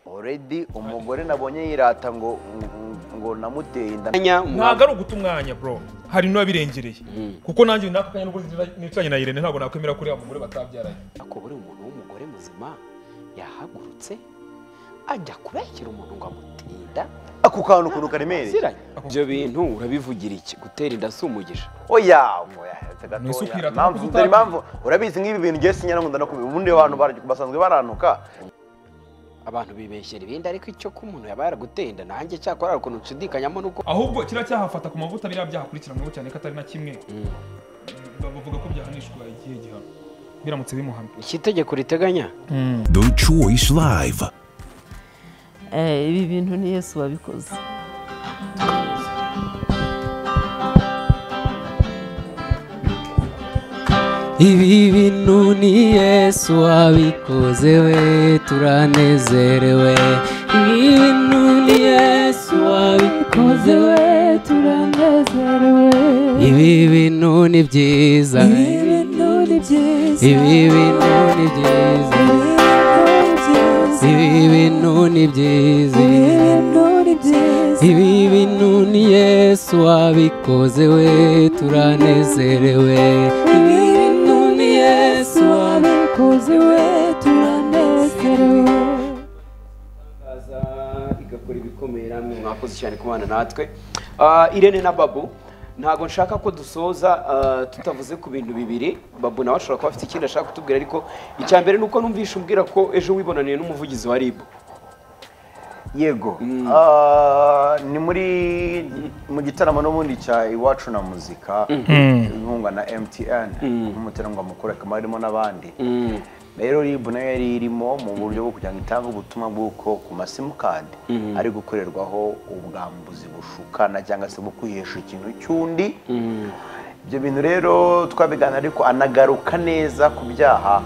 oredi umugore nabonye yirata ngo ngo namuteye inda ntabwo ari uguta umwanya bro hari n'uwabirengereye kuko nanjye n'aka kanya nubwo nicaranye na Irene ntabwo nakwemera kuri uriya mugore batabyaranye ko buri umuntu w'umugore muzima yahagurutse ajya kurahira umuntu ngo amutinda ako kantu ukuntu karemereye aziranye ibyo bintu urabivugira iki gutera inda si umugisha oya oya gatoya. Ni isukira, Impamvu- tuba dore impamvu urabizi nk'ibi bintu ngiye sinya nkunda no kubivuga ubundi abantu bara- basanzwe barantuka abantu bibeshyera ibindi ariko icyo ko umuntu yaba yaraguteye inda nanjye cyakora hari ukuntu nshidikanyamo nuko ahubwo kiriya cyahafata ku mavuta biriya byahakurikiranweho cyane ko atari na kimwe bavuga ko byahanishwa igihe gihano biramutse bimuhamye iki itegeko riteganya The Choice Live. Eh, ibi bintu ni yesu wabikoze ibi bintu ni yesu wabikoze we turanezerewe ibi bintu ni yesu wabikoze we turanezerewe ibi bintu ni byiza ibi bintu ni byiza ibi bintu ni byiza ibi bintu ni byiza ibi bintu ni yesu wabikoze we turanezerewe ibi bintu ni yesu wabikoze we turanezerewe aza igakora ibikomeye namwe mwakoze cyane kubana natwe Ah, irene na babu ntabwo nshaka ko dusoza ah, tutavuze ku bintu bibiri babu nawe ashobora kuba afite ikindi ashaka kutubwira ariko icya mbere ni uko numvishe umbwira ko ejo wibonaniye n'umuvugizi wa ribu yego Ah, ni muri mu gitaramo n'ubundi cya iwacu na muzika inkunga na mtn nk'umuteranwa mukuru akaba arimo n'abandi rero ribu nayo yari irimo mu buryo bwo kugira ngo itange ubutumwa bw'uko ku masimukadi ari gukorerwaho ubwambuzi bushukana cyangwa se bwo kwihesha ikintu cy'undi ibyo bintu rero twabiganira ariko anagaruka neza ku byaha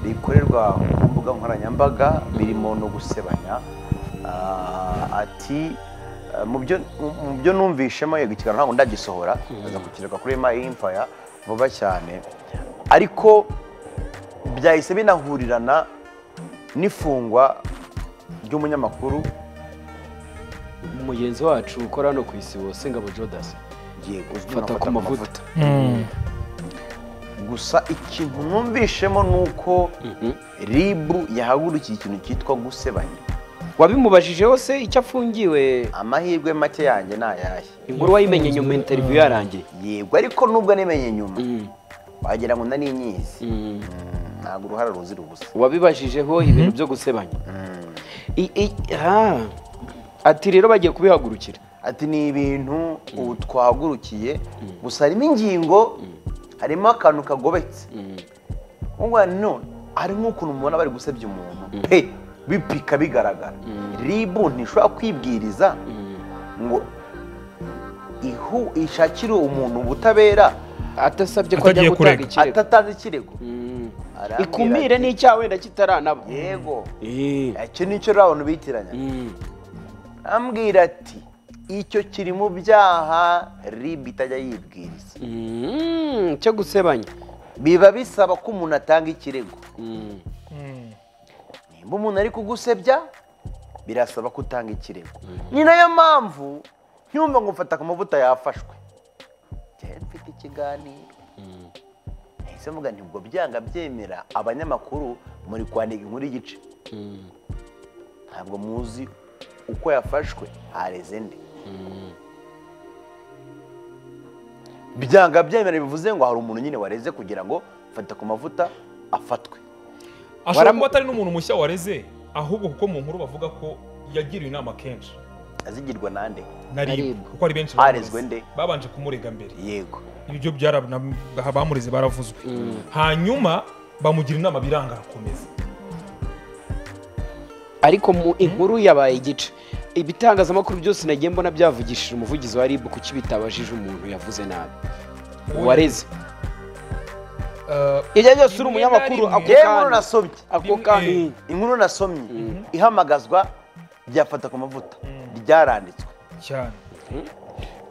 bikorerwa ku mbuga nkoranyambaga birimo no gusebanya Ah, ati eh, mu byo- mu byo numvishemo yego ikiganiro ntabwo ndagisohora aza kukiruka kuri ma impaya vuba cyane ariko byahise binahurirana n'ifungwa ry'umunyamakuru umugenzi wacu ukora hano ku isi wose ngabo jodasi yego uzwi nka fata ku mavuta gusa ikintu numvishemo ni uko ribu yahagurukiye ikintu cyitwa gusebanya wabimubajije hose icyo afungiwe amahirwe make yanjye ni ayahe inkuru wayimenye nyuma interiviyu yarangiye yego ariko nubwo nimenye nyuma wagira ngo ndaninyizi ntabwo uruhara ruzira ubusa uwabibajije ho ibintu byo gusebanya I- i- ha. ati rero bagiye kubihagurukira ati ni ibintu ubu twahagurukiye gusa harimo ingingo harimo akantu kagobetse ngo no hari nk'ukuntu mubona bari gusebya umuntu pe bipika bigaragara ribu ntishobora kwibwiriza ngo ihu ishakire umuntu ubutabera atasabye ko Atagiye ajya gutanga kurega. ikirego atatanze ikirego Mm. Arambwira ikumire ati, n'icyaha wenda kitaranabu yego Eh. icyo nicyo rero abantu bitiranya Mm. ambwira ati icyo kiri mu byaha ribu itajya yibwiriza Mm. cyo gusebanya biba bisaba ko umuntu atanga ikirego Mm. nimba umuntu ari kugusebya birasaba ko utanga ikirego ni nayo mpamvu ntiwumva ngo mfata ku mavuta yafashwe cyari mfite ikiganiro ese mvuga nti ubwo byanga byemera abanyamakuru muri kwandika inkuru y'igice ntabwo muzi uko yafashwe hareze nde byanga byemera bivuze ngo hari umuntu nyine wareze kugira ngo fata ku mavuta afatwe ashobora Waram- kuba atari n'umuntu mushya wareze ahubwo kuko mu nkuru bavuga ko yagiriwe inama kenshi azigirwa nande na ribu Ribu. kuko ari benshi Barezwe bamureze. nde? babanje kumurega mbere yego ibyo abamureze baravuzwe hanyuma bamugira inama biranga arakomeza ariko mu inkuru yabaye igice ibitangazamakuru byose nagiye mbona byavugishije umuvugizi wa ribu kuki bitabajije umuntu yavuze nabi uwareze Eh, ibyo byose uri Rimwe na umunyamakuru rimwe. ako yewe inkuru kanya nasomye ako Rimwe. kanya inkuru nasomye ihamagazwa ryafata ku mavuta ryaranditswe cyane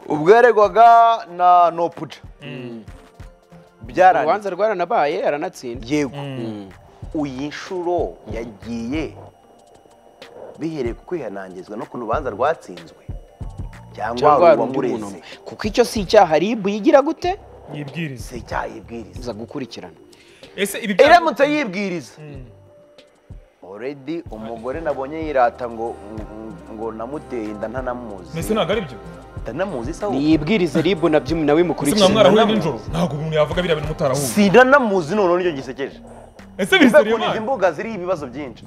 ubwo yaregwaga na nopuja byaranditswe urubanza rwaranabaye aranatsinda yego iyi nshuro yagiye bihereye ku kwihanangizwa no ku rubanza rwatsinzwe cyangwa cyangwa hari undi muntu uwamureze kuko icyo si icyaha ribu yigira gute yibwiriza si icyaha yibwiriza iza gukurikirana ese ibi byaha- iramutse yibwiriza already umugore nabonye yirata ngo ngo namuteye inda ntanamuzi mbese ntabwo ari byo ndanamuzi se ahubwo niyibwirize ribu nabyo nawe ese mwa imukurikiza mwarahuye nijoro ntabwo umuntu yavuga biriya bintu mutarahuye si ndanamuzi noneho nicyo gisekeje ese bizere Mbega izi imbuga ziriho ibibazo byinshi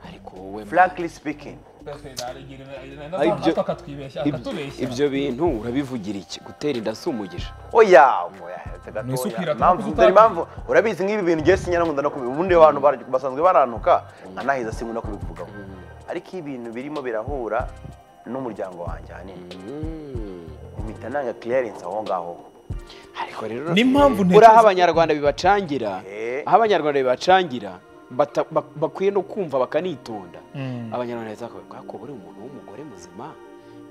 ariko wowe frankly speaking Ibyo- akatwibeshya ibyo- ibyo bintu urabivugira iki gutera inda si umugisha oya oya hetse Ni isuku gatoya irata mpamvu kuko dore utazi. impamvu urabizi nk'ibi bintu ngewe sinyaramunda no kubivuga ubundi abantu bara- basanzwe barantuka nkanaheza sinkunda kubivugaho ariko iyo ibintu birimo birahura n'umuryango wanjye ahanini mpita nanga clearance aho ngaho ariko rero n'impamvu uri aho ntekereza abanyarwanda bibacangira Eh. aho abanyarwanda bibacangira bata- bak- bakwiye no kumva bakanitonda abanyarwanda bahita bakavuga ko buri umuntu w'umugore muzima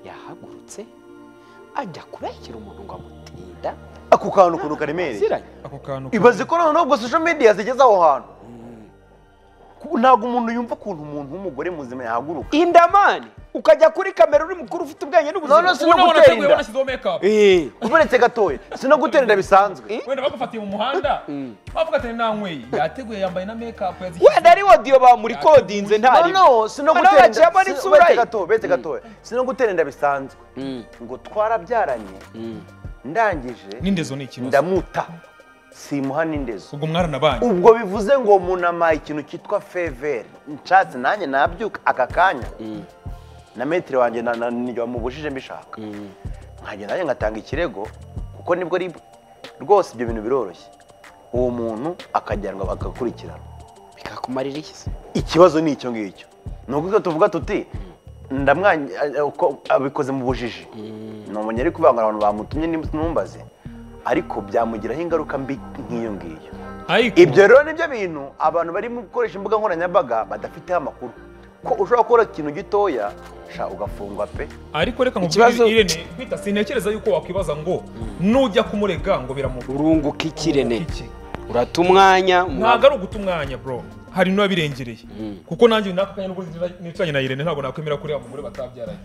yahagurutse ajya kurahira umuntu ngo amutinda ako kantu ukuntu karemereye aziranye ako kantu ibaze ko noneho ubwo social media zigeze aho hantu Ku- ntabwo umuntu yumva ukuntu umuntu w'umugore muzima yahaguruka indamani ukajya kuri kamera uri mukuru ufite ubwenge n'ubuzima None se ubona gutera wanateguye inda. wanashyizeho make up Eh, uretse gatoya si no gutera inda bisanzwe wenda bagufatiye mu muhanda bavuga ati nanyweye yateguye yambaye na make up wenda ari wodiyo bamurikodinze ntari no si no Noneho gutera inda baciyemo si- n'isura bete ye. gatoya bete gatoya si no gutera inda bisanzwe ngo twarabyaranye ndangije n'indezo ni ikibazo ndamuta simuha n'indezo ubwo mwaranabanye ubwo bivuze ngo munamaye ikintu cyitwa feveri nshatse nanjye nabyuka aka kanya na metero wanjye na- na- ni- wamubujije mbishaka nkagenda nanjye ngatanga ikirego kuko nibwo ari rwose ibyo bintu biroroshye uwo muntu akajyanwa bagakurikirana bikakumarira iki se ikibazo ni icyo ngicyo ni ukuvuga tuvuga tuti ndamwanya eh, uko abikoze mu bujiji ni umuntu ari kubanga abantu bamutumye n'umbaze ariko byamugiraho ingaruka mbi nk'iyo ngiyo ariko ibyo rero nibyo bintu abantu bari mu gukoresha imbuga nkoranyambaga badafiteho amakuru ko ushobora gukora ikintu gitoya sha ugafungwa pe ariko reka Ikibazo- nkubwire irene kwita sintekereza yuko wakwibaza ngo nujya kumurega ngo biramuha urunguka ikirene urata umwanya ntabwo ari uguta umwanya bro hari n'uba birengereye kuko nanjye nako kanya n'ubwo nicaranye na irene ntabwo nakwemera ko uriya mugore batabyaranye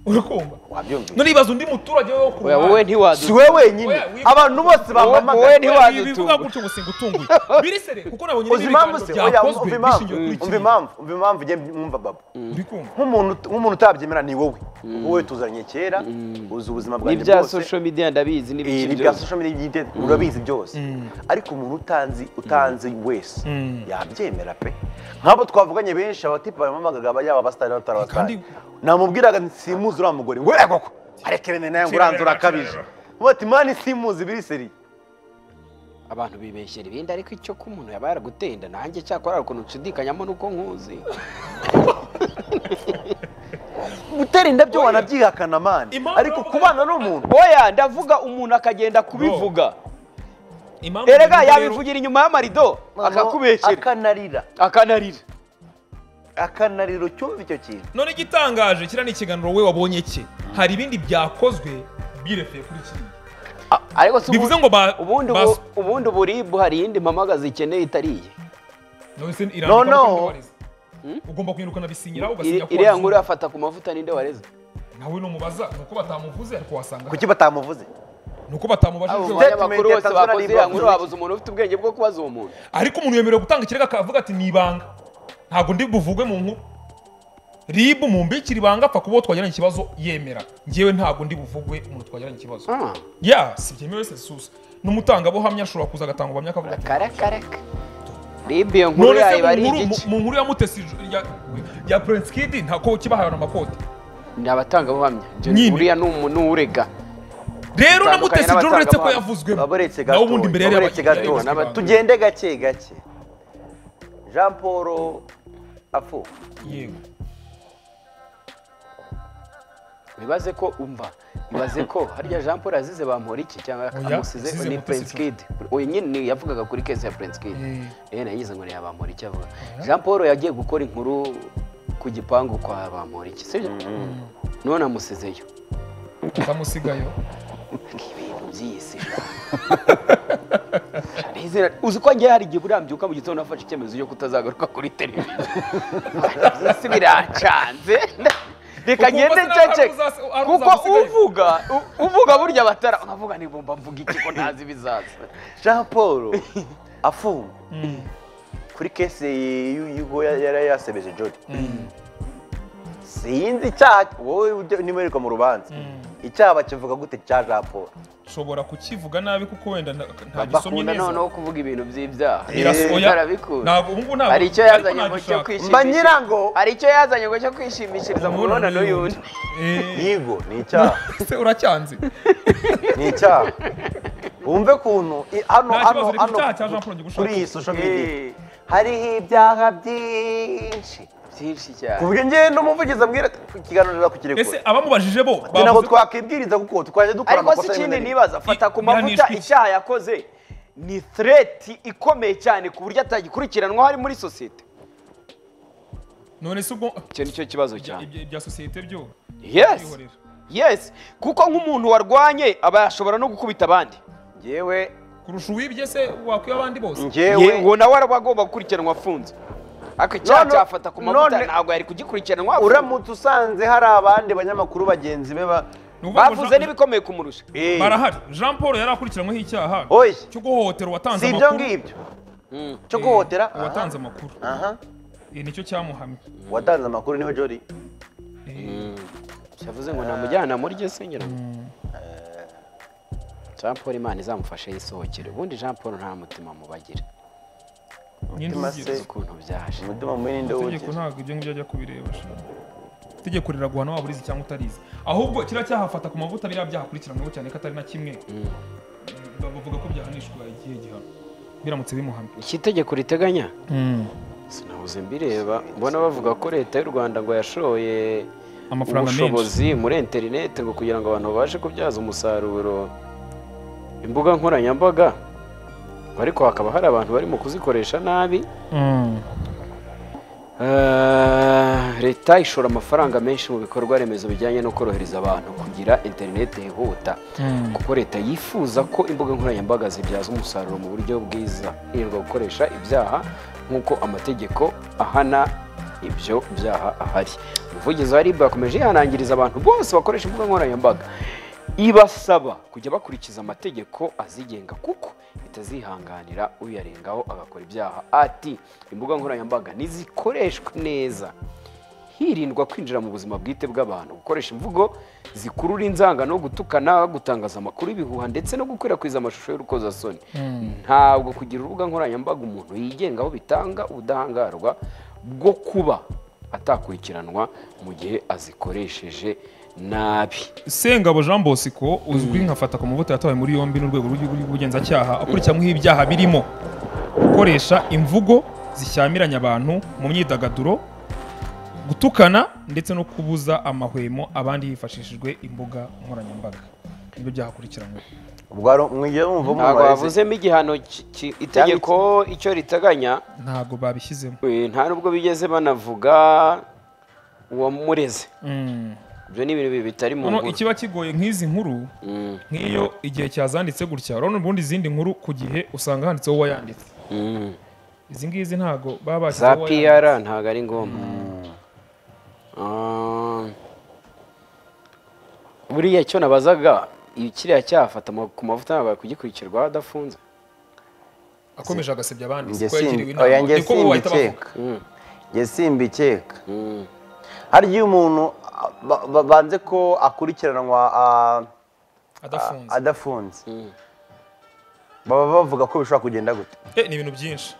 urakumva wabyumvise none ibaza undi muturage wo ku Oya, wowe ntiwaduta si we wenyine abantu bose Wowe bampamagaye ntiwa- ntiwadutunga. bivuga gutyo ngo singutunguye birisere kuko nabonye uzi impamvu se oya byakozwe umva impamvu bishingiye kuri umva iki impamvu umva impamvu njye mwumva baba uri kumva nk'umuntu nk'umuntu utabyemera ni wowe wowe tuzanye kera uzi ubuzima bwanjye n'ibya bwose social media ndabizi Eh, n'ibiki ni ibya byose social media byite urabizi byose ariko umuntu utanzi utanzi wese yabyemera pe nk'abo twavuganye benshi abatipa bamamagaga yaba abasitari n'abatari abasitari namubwiraga nti simuzi uriya mugore we koko arekerene nawe ngo uranzura akabije bati mani simuzi biriseri abantu bibeshyera ibindi ariko icyo ko umuntu yaba yaraguteye inda nanjye cyakora hari ukuntu nshidikanyamo nuko nkuzi gutera indabyo wanabyihakana mani Impamvu ariko yo- kubana n'umuntu oya ndavuga umuntu akagenda kubivuga impamvu erega rero- yabivugira inyuma y'amarido akakubeshyera akanarira akanarira akanarira ucyumva icyo kintu none igitangaje kiriya ni ikiganiro wowe wabonye cye hari ibindi byakozwe birefeye kuri kiriya A- ariko si ubu- bivuze ngo ba- ubundi ubu- bas- ubundi uburibu hari iyindi mpamagazi ikeneye itariye none se irandika No, no. no ugomba kwirukana bisinyiraho ugasinya ko iriya nkuru wabizi. yafata ku mavuta ninde wareze nawe numubaza ni uko batamuvuze ariko wasanga kuki batamuvuze ni uko batamubajije Statement abanyamakuru ya bose Tanzania bakoze rivuga iriya nkuru iki? babuze umuntu ufite ubwenge bwo kubaza uwo muntu ariko umuntu yemerewe gutanga ikirego akavuga ati ni ibanga ntabwo ndi buvugwe mu nkuru ribu mu mbikira ibanga apfa kuba uwo twagiranye ikibazo yemera njyewe ntabwo ndi buvugwe umuntu twagiranye ikibazo Ah. ya si byemewe se susa n'umutangabuhamya ashobora kuza agatanga ubuhamya akavuga ati karakaraka ribu iyo nkuru none se yayo mu ari nkuru- igice mu- mu nkuru ya mutesi ya- ya prince kid ntako kibahawe amakoti ni abatangabuhamya John Nyine. uriya ni umu- ni urega rero na Batandukanye mutesi john uretse ko n'abatangabuhamya. yavuzwe baboretse nawe ubundi imbere yari baboretse yaba- gatoya. yari yabuzwe tugende gake gake jean paul afu yego bibaze ko umva bibaze ko harya jean paul azize bamuhora iki cyangwa Oya, amusize Azize ni Mutesi prince John. kid uyu nyine ni- yavugaga kuri kesi ya prince kid rero nagize ngo ni bamuhora iki avuga jean paul yagiye gukora inkuru ku gipangu kwa bamuhora iki sibyo none amusizeyo utamusigayo ibintu by'isi izina uzi ko njye hari igihe urambyuka mu gitondo nafashe icyemezo cyo kutazagaruka kuri televiziyo byose birancanze reka Ukumva ngende se nawe ncece hari uzas- hari kuko uzamusigaye. uvuga u- uvuga burya batara nkavuga ni bumba mvuga iki ko ntazi ibizaza jean paul afungwa kuri kese y'uko yari yasebeje jodi sinzi icyaha wowe ujya nimwereka mu rubanza icyaha bakivuga gute cya jean paul nshobora kukivuga nabi kuko wenda nta- ntagisomye bakunda neza noneho kuvuga ibintu by'ibyaha Iraso- oya, barabikunda. ntabwo ubu ngubu ntabwo hari icyo ariko yazanye ngo cyo nagishaka. kwishimishiriza mba nyirango hari icyo yazanye ngo cyo kwishimishiriza mu Umubonano mibonano y'undi Eh, yigo ni icyaha se uracyanze ni icyaha wumve ukuntu i- hano Nta hano kibazo, reka hano icyaha cya Jean Paul gigushake. kuri iyi social media Eh, hariho ibyaha byinshi byinshi cyane ku buryo njyewe n'umuvugizi ambwira ati, ikiganiro kukirekura ese abamubajije bo ati ntabwo bavuze ko- twakwibwiriza kuko twajya dukora ariko si amakosa rimwe ikindi na rimwe." nibaza fata ku mavuta Ihanishwa iki? icyaha yakoze ni threat ikomeye cyane ku buryo atagikurikiranwa hari muri sosiyete none se ubwo icyo ni cyo kibazo cyane ibya ibya sosiyete byo yes kwihorera. yes kuko nk'umuntu warwanye aba yashobora no gukubita abandi njyewe kurusha uwibye se wakwiba abandi bose njyewe ngo nawe araba agomba gukurikiranwa afunze ariko icyaha None- cyafata ku mavuta none- ntabwo yari kugikurikiranwa afunze. uramutse usanze hari abandi banyamakuru bagenzi be ba Ni ukuvuga ngo bavuze Jean- n'ibikomeye kumurusha Eh, barahari jean paul yari akurikiranyweho icyaha Oya. cyo guhohotera uwatanze si ibyo amakuru ngibyo Mm. cyo guhotera Eh, uwatanze amakuru aha Eh, nicyo cyamuhamye watanze amakuru niwe jori yavuze ngo namujyana muri ryo sengero jean paul imana izamufashe yisohokere ubundi jean paul nta mutima mubagira nyine Mutima ubigira. se. ukuntu byaje umutima mubi ni nde itegeko wogera ntabwo ibyo ngibyo ajya kubireba sha. itegeko riraguhana waba urizi cyangwa utarizi ahubwo kiriya cyahafata ku mavuta biriya byahakurikiranweho cyane ko atari na kimwe bavuga ko byahanishwa igihe gihano biramutse bimuhamye iki tegeko riteganya sinabuze mbireba mbona bavuga ko leta y'u rwanda ngo yashoye amafaranga menshi ubushobozi muri interinete ngo kugira ngo abantu babashe kubyaza umusaruro imbuga nkoranyambaga ngo ariko hakaba hari abantu barimo kuzikoresha nabi Mm. Ah, leta ishora amafaranga menshi mu bikorwa remezo bijyanye no korohereza abantu kugira interineti yihuta kuko leta yifuza ko imbuga nkoranyambaga zibyaza umusaruro mu buryo bwiza hirindwa gukoresha ibyaha nk'uko amategeko ahana ibyo byaha ahari umuvugizi wa ribu yakomeje yihanangiriza abantu bose bakoresha imbuga nkoranyambaga ibasaba kujya bakurikiza amategeko azigenga kuko bitazihanganira uyarengaho agakora ibyaha ati imbuga nkoranyambaga nizikoreshwe neza hirindwa kwinjira mu buzima bwite bw'abantu gukoresha imvugo zikurura inzangano gutukana gutangaza amakuru y'ibihuha ndetse no gukwirakwiza amashusho y'urukozasoni ntabwo kugira urubuga nkoranyambaga umuntu yigengaho bitanga ubudahangarwa bwo kuba atakurikiranwa mu gihe azikoresheje nabi sengabo jean bosco uzwi nka fata ku mavuta yatawe muri yombi n'urwego rw'igihugu rw'ubugenzacyaha akurikiranyweho ibyaha birimo gukoresha imvugo zishyamiranya abantu mu myidagaduro gutukana ndetse no kubuza amahwemo abandi hifashishijwe imbuga nkoranyambaga nibyo byahakurikiranyweho mwigiye mwumva ntabwo mumarize. bavuzemo igihano ki- ki- itegeko icyo riteganya ntabwo babishyizemo eh, nta nubwo bigeze banavuga uwamureze Mm. ibyo ni ibintu bitari mu Noneho nkuru. ikiba kigoye nk'izi nkuru Mm. nk'iyo igihe cyazanditse gutya urabona ubundi izindi nkuru ku gihe usanga handitseho uwayanditse Mm. izi ngizi ntabwo za baba bashyizeho uwayanditse piyara ntabwo ari ngombwa Ah. buriya cyo nabazaga i- kiriya cyafata mu- ku mavuta ntabwo kugikurikirwa adafunze akomeje agasebya abandi Njye kuko yagiriwe simbi- inama. oya, njye Niko bo bahita bavuga. simbikeka njye simbikeka Mm. hari igihe umuntu ah, ba- ba- banze ko akurikiranwa ah, adafunze adafunze baba bavuga ko bishobora kugenda gute Eh, ni ibintu byinshi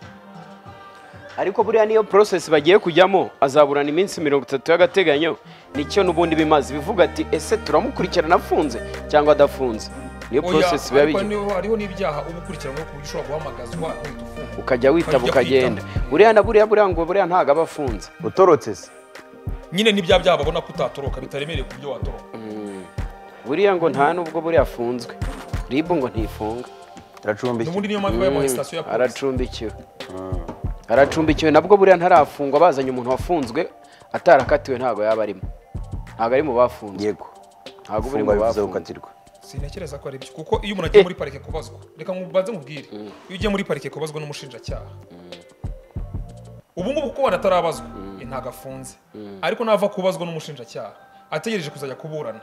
ariko buriya niyo porosesi bagiye kujyamo azaburana iminsi mirongo itatu y'agateganyo nicyo n'ubundi bimaze bivuga ati ese turamukurikirana afunze cyangwa adafunze niyo Oya, porosesi biba ariko bijya niho- hariho n'ibyaha uba ukurikiranweho ku buryo ushobora guhamagazwa uhita ufungwa ukajya witaba Ukajya ukagenda kwitaba. buriya na buriya buriya ngo buriya ntabwo aba afunze utorotse se nyine n'ibya byaha babona ko utatoroka bitaremereye ku byo watoroka buriya ngo nta nubwo buriya afunzwe ribu ngo ntifunga iracumbishya n'ubundi niyo mpamvu bayamuhaye sitasiyo ya polisi aracumbikiwe aracumbikiwe nabwo buriya ntarafungwa bazanye umuntu wafunzwe atarakatiwe ntabwo yaba arimo ntabwo ari mu bafunzwe yego ntabwo uri gufungwa mu bivuze bafunzwe gukatirwa sintekereza ko ari byo kuko iyo umuntu agiye muri parike kubazwa reka mubanze mubwire iyo ugiye muri parike kubazwa n'umushinjacyaha ubu ngubu kuko wanatarabazwa eh, ntabwo afunze ariko nava kubazwa n'umushinjacyaha ategereje kuzajya kuburana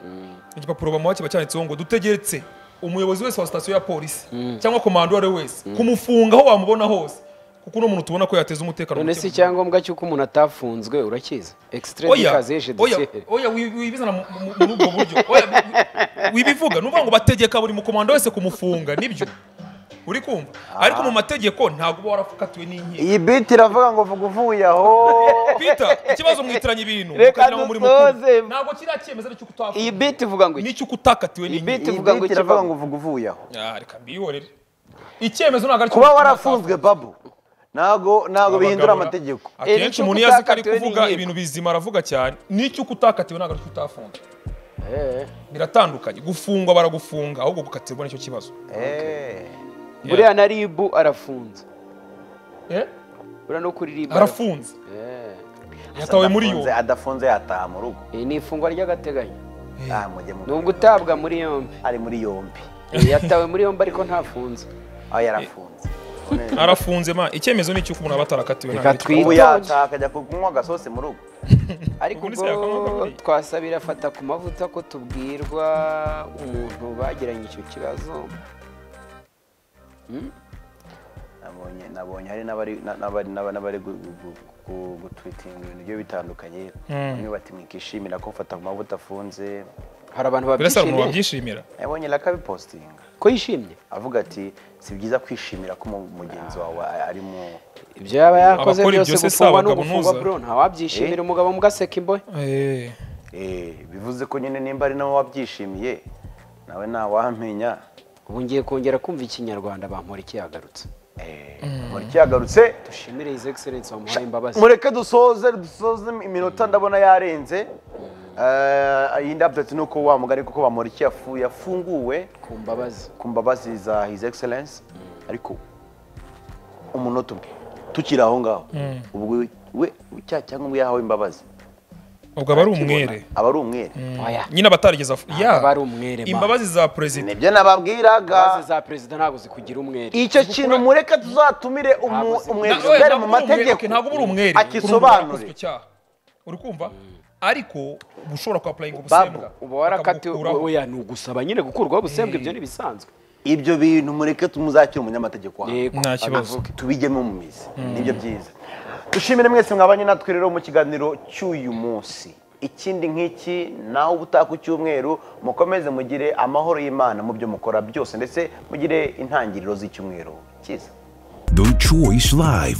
igipapuro bamuha kiba cyanditseho ngo dutegeretse umuyobozi wese wa sitasiyo ya polisi cyangwa komando uwo ari we wese kumufunga aho wamubona hose kuko uno muntu tubona ko yateza umutekano none muke si mu icyangombwa cy'uko umuntu atafunzwe urakizi extreme oya kazeje oya dosiye oya wi- wibizana mu- mu- muri ubwo buryo oya wi- wi- wibivuga nuvuga ngo bategeka buri mukomando wese kumufunga nibyo uri kumva ariko mu mategeko ntabwo uba warakatiwe n'inkiko iyi biti iravuga ngo vuga uvuye aho peter ikibazo mwitiranya ibintu Reka mukagira ngo muri mukuru dusoze. ntabwo kiriya cyemezo cy'uko iyi utafunzwe biti ivuga ngo iki n'icyo utakatiwe iyi n'inkiko biti iyi ivuga ngo biti iki iravuga ngo vuga uvuye aho Ah, reka mbihorere icyemezo ntabwo ari kuba warafunzwe babu ntago ntago bihindura amategeko Eh, akenshi n'icyo umuntu iyo azi ko ari utakatiwe kuvuga n'inkiko. ibintu bizima aravuga cyane n'icyo ukutakatiwe ntabwo ari cyo utafunzwe biratandukanye gufungwa baragufunga ahubwo gukatirwa nicyo kibazo Eh. Yeah. buriya na ribu arafunze Eh? buriya no kuri ribu arafunze yatawe muri Adafunze- yombi adafunze yataha mu rugo Iri ni ifungwa ry'agateganyo Ah, mujye mu- nubwo utabwa muri yombi ari muri yombi Eh, yatawe muri yombi ariko ntafunze aho yarafunze arafunze ma icyemezo ni icy'uko umuntu aba atarakatiwe Reka nta bitwa. twi- ubu yataha akajya kunywa agasosi mu rugo ariko Ubundi se yakwanga ubwo bakabwiye. twasabira afata ku mavuta ko tubwirwa umuntu bagiranye icyo kibazo nabonye nabonye hari n'abari na- n'abari- n'aba- n'abari gu- gu- gu- gu- gutwitinga ibintu bigiye bitandukanye bamwe bati mwikishimira ko mfata ku mavuta afunze hari abantu birasa babyishimiye umuntu wabyishimira yabonye rakabipositinga ko yishimye avuga ati si byiza kwishimira ko mu- mugenzi wawe ari mu ibyo yaba yakoze Abakora byose ibyo se si gufungwa no abagabo gufungwa ntuza? bro ntawabyishimira umugabo mugaseka imbohe Eh, Eh, bivuze ko nyine nimba ari nawe wabyishimiye nawe ntawamenya ubu ngiye kongera kumva ikinyarwanda bampora ikiyagarutse muri cyagarutse dushimire his excellence wamuhaye imbabazi mureke dusoze dusoze iminota ndabona yarenze Eh, iyindi update ni uko wa mugari kuko bamuriki yafu- yafunguwe ku mbabazi ku mbabazi za his excellence ariko umunota umwe tukiri aho ngaho ubwo we cya cyangwa ubwo yahawe imbabazi ubwo aba ari umwere aba ari umwere oya nyine abatarigeze afu- ya aba ari umwere ma. imbabazi za perezida nibyo nababwiraga imbabazi za perezida ntabwo zikugira umwere icyo kintu mureke tuzatumire Ntabwo umu- zikora. umwere Na- oya, ubere mu ntabwo uri umwere, mategeko okay, ntabwo uba uri umwere akisobanure icyo cyaha uri kumva ariko uba ushobora kuapurayinga Babu, ubusembwa uba warakatiwe bakabukuraho. oya ni ugusaba nyine gukurwaho ubusembwa ibyo ni ibisanzwe ibyo bintu mureke tumuzakire umunyamategeko wawe yego nta kibazo tubigemo mu mizi nibyo byiza dushimire mwese mwabanye natwe rero mu kiganiro cy'uyu munsi ikindi nk'iki nawe uba utaka icyumweru mukomeze mugire amahoro y'imana mu byo mukora byose ndetse mugire intangiriro z'icyumweru cyiza The Choice Live.